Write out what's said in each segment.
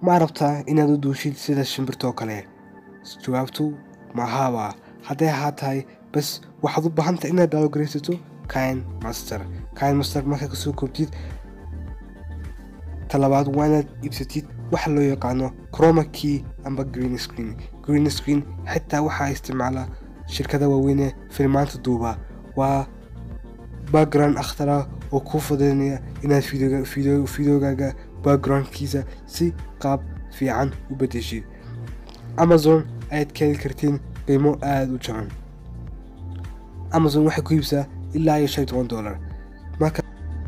ma rabtaa inaad u duushid sida shimbirtoo kale jawaabtu mahaaba hadday ahaa tahay bas waxaad u baahantahay inaad dhalogaraysato kind master kind master markaa kasoo koobtid talabaad waa inaad iibsatid waxa loo yaqaano croma key amba green screen green screen xitaa waxaa isticmaala shirkada waaweyne filmaanta duuba waa background akhtara oo kuu fudaynaya inaad fideogaaga backgroundkiisa si qaab fiican u bedeshid amazon ayaad ka heli kartiin qiimo aada u jaban amazon waxay ku iibsaa ilaa iyo shan iyo toban dollar marka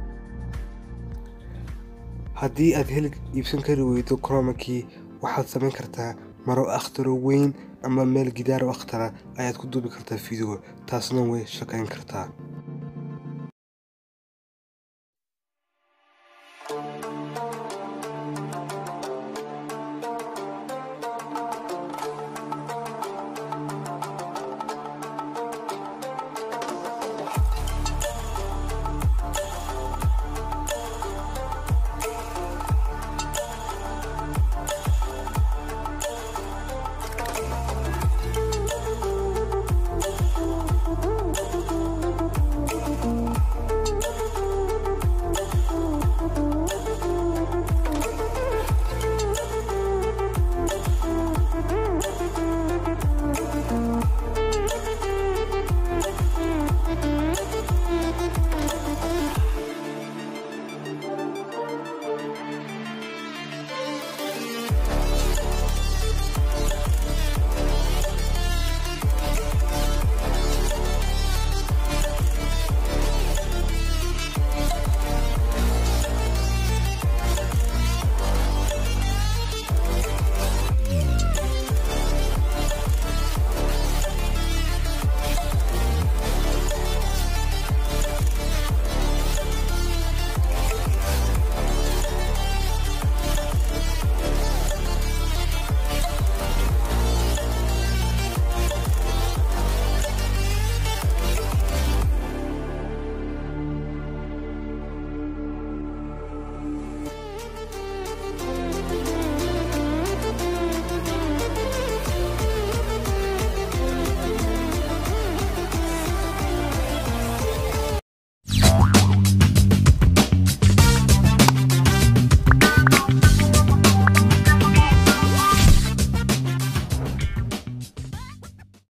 haddii aad heli iibsan kari weydo cromaki waxaad samayn kartaa maro akhtaro weyn ama meel gidaaro akhtara ayaad ku duubi kartaa video taasna way shaqayn kartaa